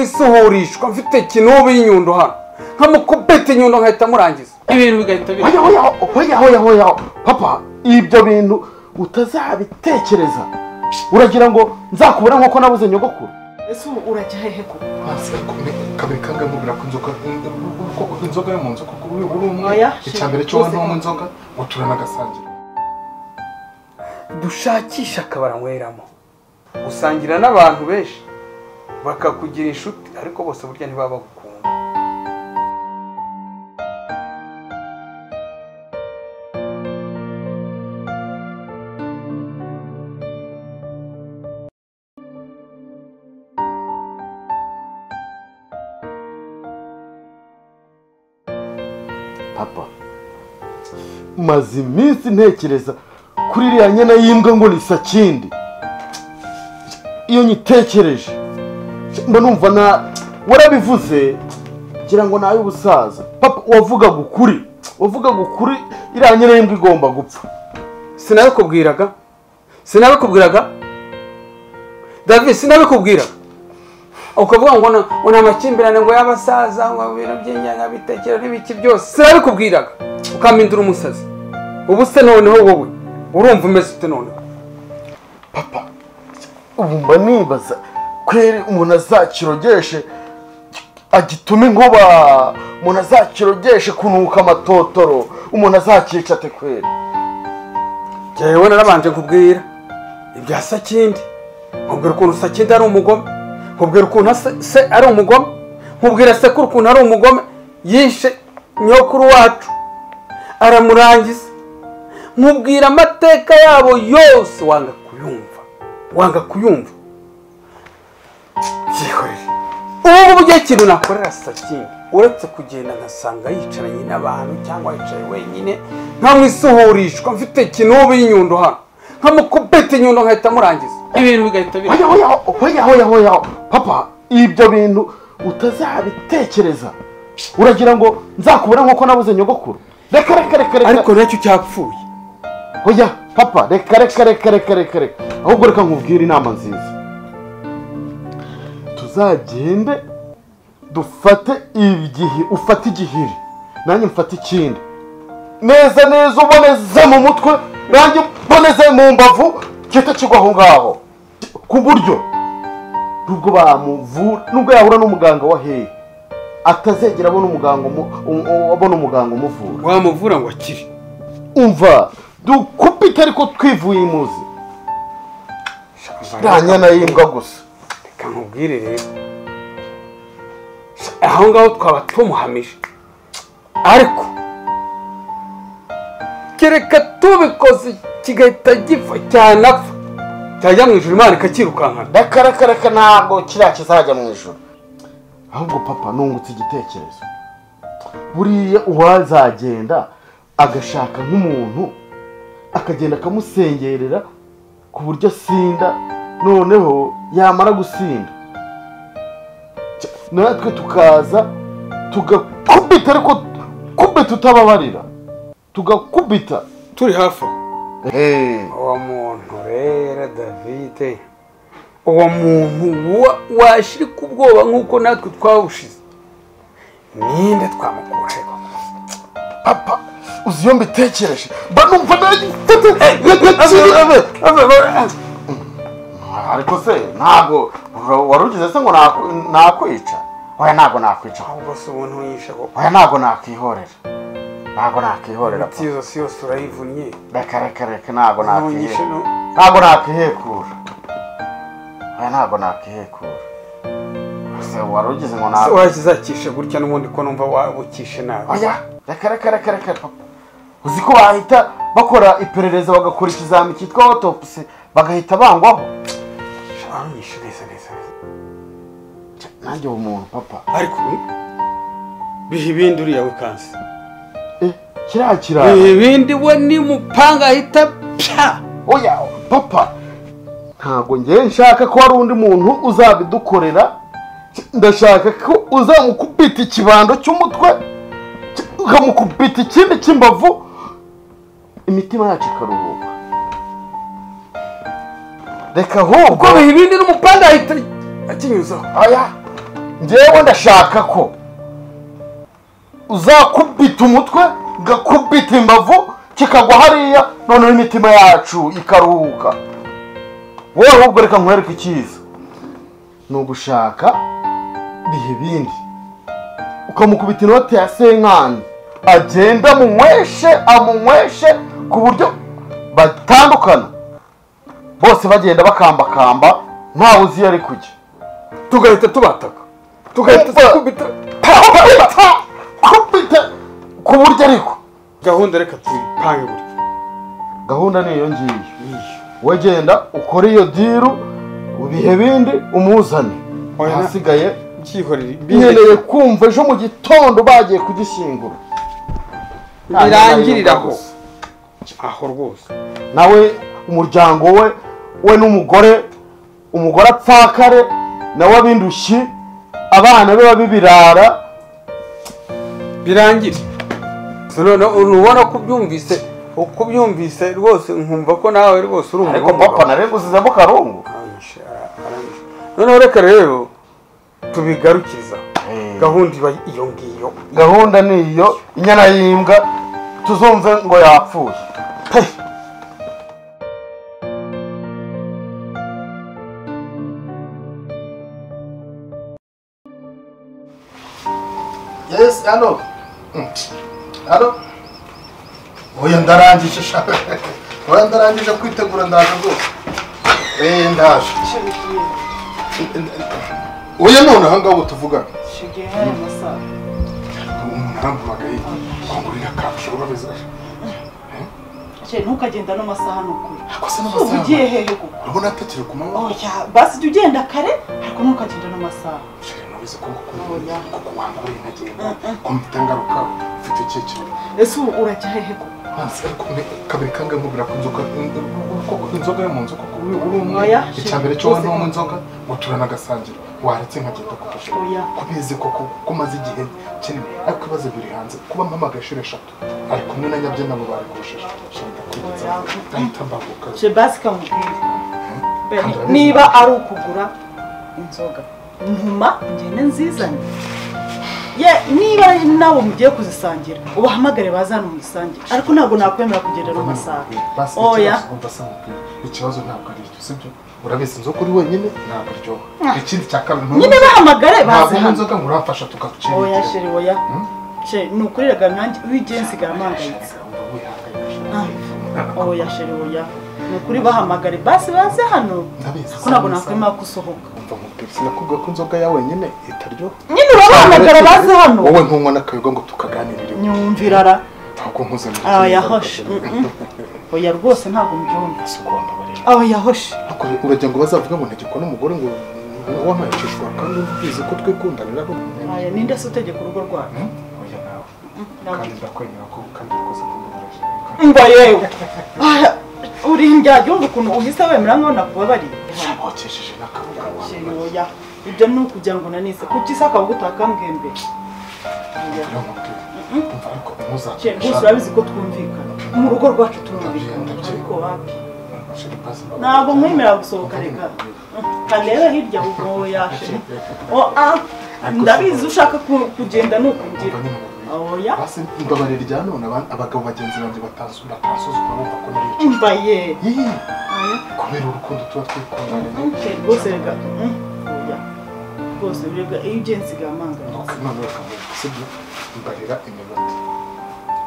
nkamwisuhurishwa mfite kinobe y'inyundo hano nkamukubita inyundo nkahita murangiza ibintu bigahita biba hoya hoya hoya hoya hoya papa ibyo bintu utazabitekereza uragira ngo nzakubura nk'uko nabuze nyogokuru ese ubu urajya hehe ko kabiri kangahe mubwira ko inzoga ko inzoga yo mu nzu kuko uri uri umwe Oya, icya mbere cyo shinga. wanywa mu nzoga ngo turanagasangire dushakisha akabara nyweramo usangira n'abantu benshi bakakugira inshuti ariko bose burya ntibaba bagukunda papa maze iminsi ntekereza kuri iriya nyana y'imbwa ngo ni sakindi iyo nyitekereje mba numva na warabivuze ngira ngo ni ay'ubusaza papa wavugaga ukuri wavugaga ukuri iriya nyana y'imbwa igomba gupfa sinabikubwiraga sinabikubwiraga david sinabikubwiraga ukavuga ngo na- ngo ni amakimbirane ngo y'abasaza ngo ibintu by'inyanya bitekera n'ibiki byose sinabikubwiraga ukampindura umusazi ubu se noneho wowe urumva umeze ute noneho papa ubu mba nibaza kweri umuntu azakirogeshe agitume inkuba umuntu azakirogeshe kunuka amatotoro umuntu azakica ate kweri njyewe narabanje nkubwira ibya sakindi nkubwira ukuntu sakindi ari umugome nkubwira ukuntu asa- se ari umugome nkubwira sekuru ukuntu ari umugome yishe nyokuru wacu aramurangiza nkubwira amateka yabo yose wanga kuyumva wanga kuyumva byihorere ubu ngubu igihe ikintu nakorera sakindi uretse kugenda ngasanga yicaranye n'abantu cyangwa yicaye wenyine nkamwisuhurishwa mfite kinobe y'inyundo hano nkamukubita inyundo nkahita murangiza ibintu bigahita biba hoya hoya hoya hoya hoya papa ibyo bintu utazabitekereza uragira ngo nzakubura nk'uko nabuze nyogokuru reka reka reka reka ariko nacyo cyapfuye hoya papa reka reka reka reka reka reka ahubwo reka nkubwire inama nziza tuzagende dufate igihe ufate igihiri nanjye mfate ikindi neza neza uboneze mu mutwe nanjye uboneze mu mbavu gihita kigwa aho ngaho ku buryo nubwo bamuvura nubwo yahura n'umuganga wa hehe atazegera abona umuganga umu- um- abona umuganga umuvura wamuvura ngo akire umva dukupike ariko twivuye imuzi nta nyana y'imbwa gusa reka nkubwire rero aho ngaho twaba tumuhamije ariko kereka tubikoze kigahita gipfa cyanapfa cyajya mu ijoro imana ikakirukankana rakarakaraka ntabwo kiriya kizajya mu ijoro ahubwo papa nungutse igitekerezo buriya uwazagenda agashaka nk'umuntu akagenda akamusengerera ku buryo asinda noneho yamara gusinda Cya- natwe tukaza tugakubita ariko kubita utababarira tugakubita turi hafi aho Hey. uwo muntu rero davide uwo muntu wa- washirika ubwoba nk'uko natwe twawushize ninde twamukuraho papa uzi iyo mbitekereje mba numva nagitete ariko se ntabwo wari ugize se ngo naku- nakwica oya ntabwo nakwica ahubwo si ubuntu yishe ko oya ntabwo nakwihorera ntabwo nakwihorera imiti yose yose urayivunnye reka reka reka ntabwo ntunyishe nakwihe- no ntabwo nakwihekura oya ntabwo nakwihekura se wari ugize ngo se nakwica wakizakishe gutya n'ubundi ko numva wabukishe nabi oya reka reka reka reka papa uzi ko bahita bakora iperereza bagakora ikizami cyitwa autopsy bagahita bangwaho aranyishe neza neza neza. nanjye uwo muntu papa ariko biha ibindi uriya wikansi eh kiriya biha kiraro ibindi we n'umupanga ahita pya oya papa ntabwo ngewe nshaka ko hari undi muntu uzabidukorera ndashaka ko uzamukubita ikibando cy'umutwe ukamukubita ikindi cy'imbavu imitima yacu ikaruhuka reka ahubwo ko biha ibindi n'umupanga ahita akinyuzaho Aya, ngewe ndashaka ko uzakubita umutwe ngakubita imbavu kikagwa hariya noneho imitima yacu ikaruhuka wowe ahubwo reka nkwereke icyiza ni ugushaka bihe bindi ukamukubita inoti ya senkani agenda amunyweshe amunyweshe ku buryo batandukana bose bagenda bakambakamba ntawe uzi iyo ari kujya tugahita tubataka tugahita Umva. dukubita kubita kubita ku buryo ariko gahunda reka tuyipange buri gahunda ni iyo ngiyo wowe genda ukore iyo diru bihe bindi umuzane Oya, na- ahasigaye byihorere nkeneye kumva ejo mu gitondo bagiye kugishyingura birangiriraho aho rwose nawe umuryango we we n'umugore umugore apfakare nawe ab'indushyi abana be babibirara birangire noneho ntubona ko ubyumvise uko ubyumvise rwose nkumva ko nawe rwose uri ariko papa narenguzizemo karungu Aranyishe, ara- aranyishe. noneho reka rero tubigarukiriza gahunda iba iyo ngiyo gahunda ni iyo inyana y'imbwa tuzumve ngo yapfuye Yes, alo. Alo. Oya ndarangije sha. Oya ndarangije kwitegura ndaje rwose. Eh ndaje. Shigeye. Oya none aha ngaho tuvuga. Shigeye hano masaha. Umuntu arampamagaye kwangurira kacu babeza. Shigeye ntukagenda n'amasaha ni ukuri. Akose Ubu ugiye hehe koko? Urabona atakiri ku manywa. Oya, basi jya ugenda kare ariko ntukagenda n'amasaha. Shire nubize ko Oya. kuko wanguriye ntagenda. Kumpita ngaruka mfite icyiciro. Ese ubu urajya hehe koko? Mazi ariko me- kabiri kangahe mubwira ko inzoga koko inzoga yo mu nzu koko uri uri umwe Oya, icya mbere cyo rwose wanywa ko- inzoga ngo turane agasangira waretse nkagenda kugusha Oya. kubizi koko ko umaze igihe kinini ariko ibibazo biri hanze kuba mama agashira eshatu ari kumwe na nyabyenda mu bari kurushije shenda kwibutsa Oya. ahita mbabuka Shigeye basi kamubwire. Be- Kanda neza. Niba ari ukugura inzoga, ntuma ngende nzizane. Ye, niba nawe mugiye kuzisangira, ubahamagare bazane muyisangire. Ariko ntabwo nakwemera kugenda n'amasaha. basi Oya. ikibazo umva se mubwire ikibazo ntabwo ari icyo sibyo urabizi inzoga uri wenyine ntabwo aryoha ikindi cya kabiri nyine bahamagare ntabwo baze unywa hano inzoga ngo urafasha tukagucira oya sheri oya she ni ukuri rega nanjye wigenzi nsigaye mpangayitse Ndabizi. oya sheri oya ni ukuri bahamagare basi baze hano ko ntabwo nakwemera ko usohoka Umva nkubwira, sinakubwiye ko inzoga yawe nyine itaryoha nyine urabahamagara baze hano wowe ntunywa n'akayoga ngo tukaganirire nyumvira ara ntabwo mpuze mu aba kindi. yahoshe Mm, mm. oya rwose ntabwo mbyumva Si uko wambabarira. aba yahoshe Ariko uragira ngo bazavuge ngo ntagikwa n'umugore ngo wamayicishwa kandi ubizi ko twikundanira ko Aya, ninde se utegeka urugo rwawe Hmm? Oya nawe Ntabwo- kandi ndakwemera ko kandi rwose ko mbabarira. ngwa yewe Aya, uri ndyarya umva ukuntu uhise wemera nkaho nakubabariye Wakesheje n'akabuga wawe. sheri oya ibyo ni ukugira ngo nanise kuki se akabugutaka mbwembere Oya. Rero nkubwire, umva ariko Cye, ntuzakoresha- bose urabizi ko twumvikana mu rugo rwacu turumvikana Ndabyemera. ariko wapi Sheri, pass back. ntabwo nkwemerera gusohoka reka kareba hirya ubu yashe ndabizi ushaka ku- kugenda ni ukugira Umva nyine oya nkubwire. basi mbabarira irya none aba- abagabo bagenzi banjye batansu- batansuzugura bumva ko nari icyo mva ye Yee, Oya. kubera urukundo tuba twikundanye Cye, rwose reka mm, oya rwose reka iyo ugiye nsigaye amangara Ok, none bakamuha sibyo mbarira iminota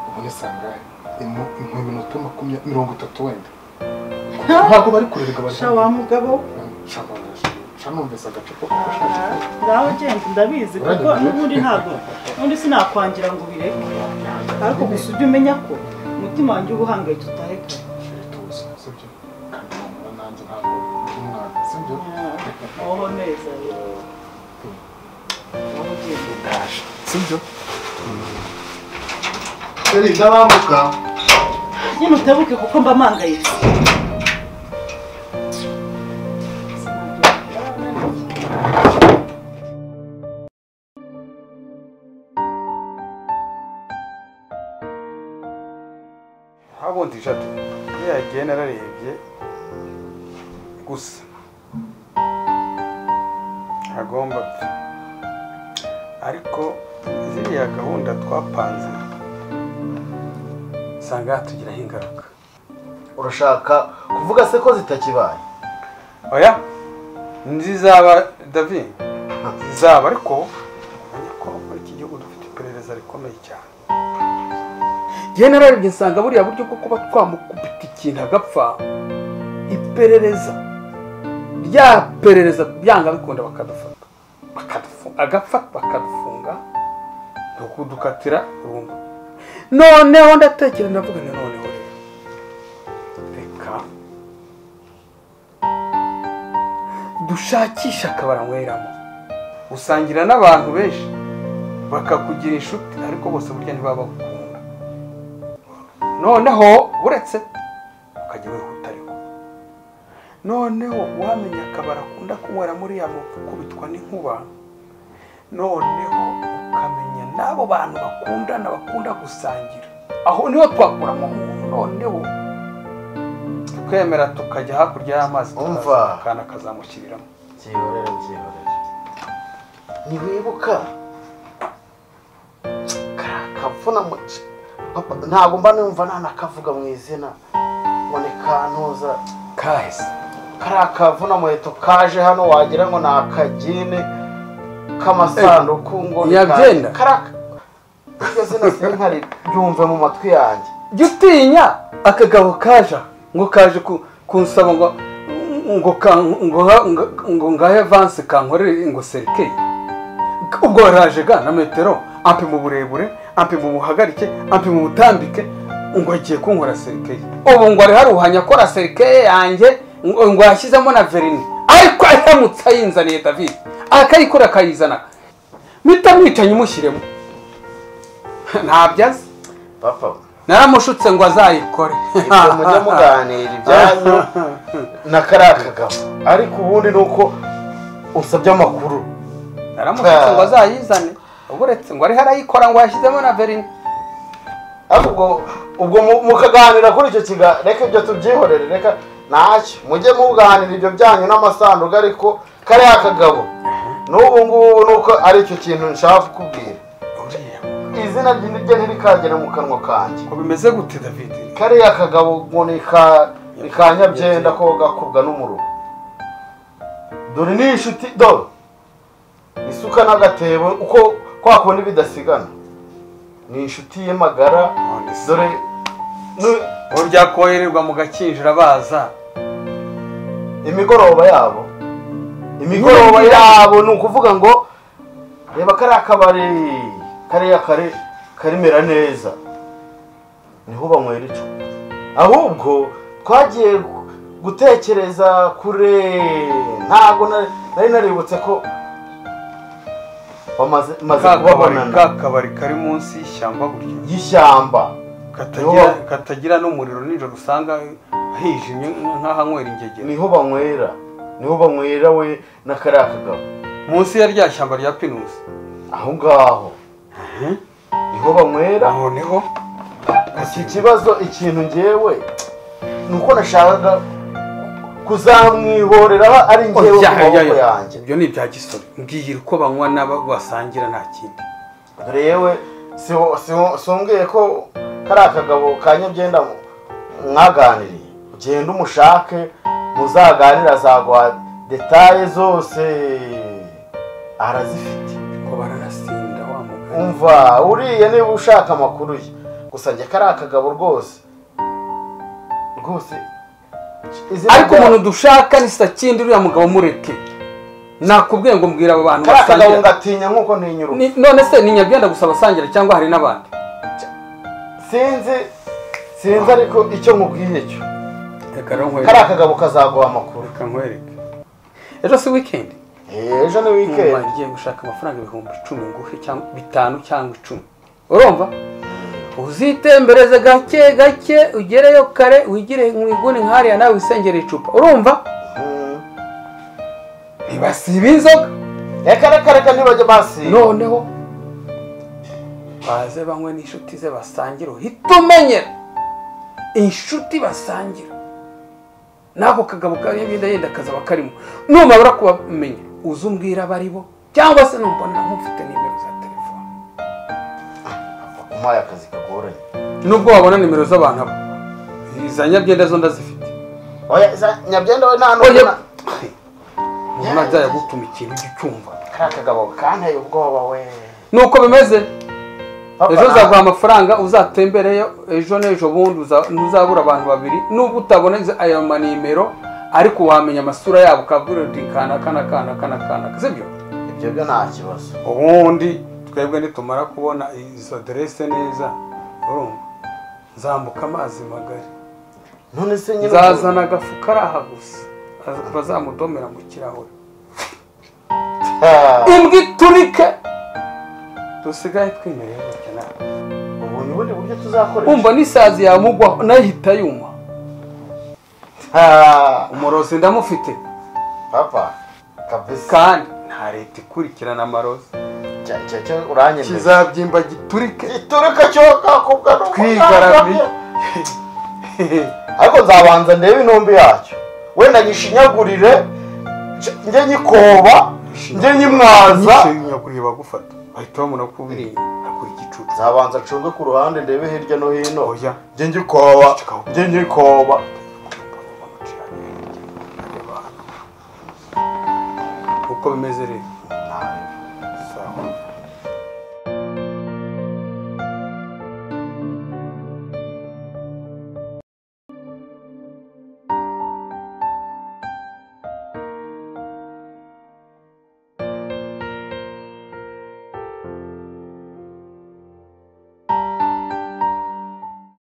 ubu ni sangahe Imu- impu iminota makumya- mirongo itatu wenda ntabwo bari kurerega bari sha wa mugabo shanumvise agace ko Ah, ngaho genda ndabizi kuko n'ubundi ntabwo n'ubundi sinakwangira ngo ubireke ariko gusa ujye umenya ko umutima wanjye uba uhangayitse utareka sibyo kandi numva nanjye ntabwo ndi umwana sibyo Oho neza rero. Oho ugenda. sibyo Eri ndabambuka nyine utabuke kuko mba mpangayitse habundi eshatu iyo yagiye nararebye gusa agomba ariko ziriya gahunda twapanze usanga hatugiraho ingaruka urashaka kuvuga se ko zitakibaye oya ntizizaba davi zizaba ariko umenye ko muri iki gihugu dufite iperereza rikomeye cyane yewe nararebye nsanga buriya buryo bwo kuba twamukubita ikintu agapfa iperereza rya perereza byanga bikunda bakadufata Bakadufu- agapfa bakadufunga ni ukudukatira burundu noneho ndatekereza ndavuga nti noneho rero reka dushakisha akabara nyweramo usangira n'abantu benshi bakakugira inshuti ariko bose burya ntibaba bagukunda noneho uretse ukajya wihuta ariko noneho wamenya akabara akunda kunywera muri ya gukubitwa n'inkuba noneho ukamenya n'abo bantu bakundana bakunda gusangira aho niho twakuramo umuntu noneho tukemera tukajya hakurya y'amazi Umva. tukazamukana akazamukiriramo byihorere byihorere ntiwibuka kariya kavuna muci papa ntabwo mba numva ntanakavuga mu izina ngo ni kantuza kahise kariya kavuna muheto kaje hano wagira ngo ni akagine k'amasanduku ngo ni yabyenda. ka- kariya iryo zina sinkari ryumve mu matwi yanjye jya utinya akagabo kaje ngo kaje ku- kunsaba ngo ngo ka- ngo ha- ngo- ngo ngahe vanse kankorere ngo serikeye ubwo yaraje ga na metero ampima uburebure ampima ubuhagarike ampima ubutambike ngo agiye kunkora serikeye ubu ngo ari haruhanya akora serikeye yanjye ngo ngo yashyizemo na verini ariko aramutse ayinzaniye david akayikora akayizana mpita mwicanyi mushyiremo ntabyazi papa naramushutse ngo azayikore ibyo mujya muganira ibyanyu na kariya kagabo ariko ubundi ni uko usabye amakuru naramushutse ngo azayizane ubu uretse ngo ariho arayikora ngo yashyizemo na verini ahubwo ubwo mu- mukaganira kuri icyo kiga reka ibyo tubyihorere reka ntacyo mujye muganira ibyo byanyu n'amasanduku ariko kariya kagabo n'ubu ngubu ni uko ari icyo kintu nshaka kukubwira izina rye ntirikagera mu kanwa kanjye ngo bimeze gute david kariya kagabo ngo ni ka ni ka nyabyenda ko gakubwa n'umuruho dore ni inshuti dore isuka n'agatebo uko kwa kundi bidasigana ni inshuti ye magara dore nu- ubu byakohererwa mu gakinjira baza imigoroba yabo imigoroba yabo ni ukuvuga ngo reba kariya kabari kariya kare karimera neza niho banywera icyo ahubwo twagiye gu- gutekereza kure ntabwo na- nari naributse ko bamaze maze ka kabari ka kubabonana kabari kari munsi y'ishyamba gutya y'ishyamba katagira katagira n'umuriro nijoro usanga hijimye nk'ahanywera ingegera niho banywera niho banywera we na kariya kagabo munsi ya rya shyamba rya pinusi aho ngaho niho banywera noneho iki kibazo ikintu ngewe ni uko nashakaga kuzamwihorera ari ngewe ku maboko yanjye ibyo ni ibya gisore mbwira uko banywa n'abo basangira nta kindi dore yewe si- si- simbwiye ko kariya kagabo ka nyabyenda mwaganiriye ugenda umushake muzaganire azaguha detaye zose arazifite ko baranasinda wa mugani umva uriya niba ushaka amakuru ye gusa njye kariya kagabo rwose rwose izina ariko rya- umuntu dushaka ni sakindi uriya mugabo mureke nakubwiye ngo mbwira abo bantu kariya kagabo basangira ngatinya nk'uko ntinyuruka Ni- none se ni nyabyenda gusa basangira cyangwa hari n'abandi sinzi sinzi ariko icyo nkubwiye cyo reka rero kariya nkwereke kagabo kazaguha amakuru reka nkwereke ejo si wikendi Eh, ejo ni Nkumva wikendi ngiye gushaka amafaranga ibihumbi icumi nguhe cyangwa bitanu cyangwa icumi urumva uzitembereze gake gake ugereyo kare wigire mu iguni nk'ariya nawe wisengere icupa urumva Mm. ntibasiba inzoga reka reka reka ntibajye basiba noneho baze banywe n'inshuti ze basangira uhita umenyera inshuti basangira n'ako kagabo kariya yenda yenda kazaba karimo numara kubamenya uze umbwira abo ari bo cyangwa se numbonera nk'ufite nimero za telefone umpaye akazi kagoranye nubwo wabona nimero z'abantu abo iza nyabyenda zo ndazifite oya za- nyabyenda we nta Oya. n'ubona ubona byayagutuma ikintu ujye ucyumva kariya kagabo kanteye ubwoba we nuko bimeze Papa, ejo nta- uzaguha amafaranga uzatembereyo ejo n'ejo bundi uza- ntuzabura abantu babiri nubwo utabona izo- ayo manimero ariko wamenya amasura yabo ukabwira uti kana kana kana kana kana sibyo ibyo byo nta kibazo ubundi twebwe nitumara kubona izo aderese neza urumva nzambuka amazi magari none se nyine nzazana agafuka araha gusa Az- bazamudomera mu kirahure Ah, imbwa iturike dusigaye twimereye gutya nawe ubu ni ubundi buryo tuzakoresha umva n'isazi yamugwaho nahita yuma Ah, umurozi ndamufite papa kabisa kandi nta leta ikurikirana amarozi Cya- cya- cyo uranyemeza kizabyimba giturike gituruka cyo kakubwa twigaramiye ariko nzabanza ndebe intumbi yacyo wenda nyishinyagurire nje- njye nyikoba njye nyimwaza nyishinya kureba gufata bahita babona ko ubiriye akora igicucu nzabanza acunge ku ruhande ndebe hirya no hino oya njye nyikoba njye nyikoba uko bimeze rero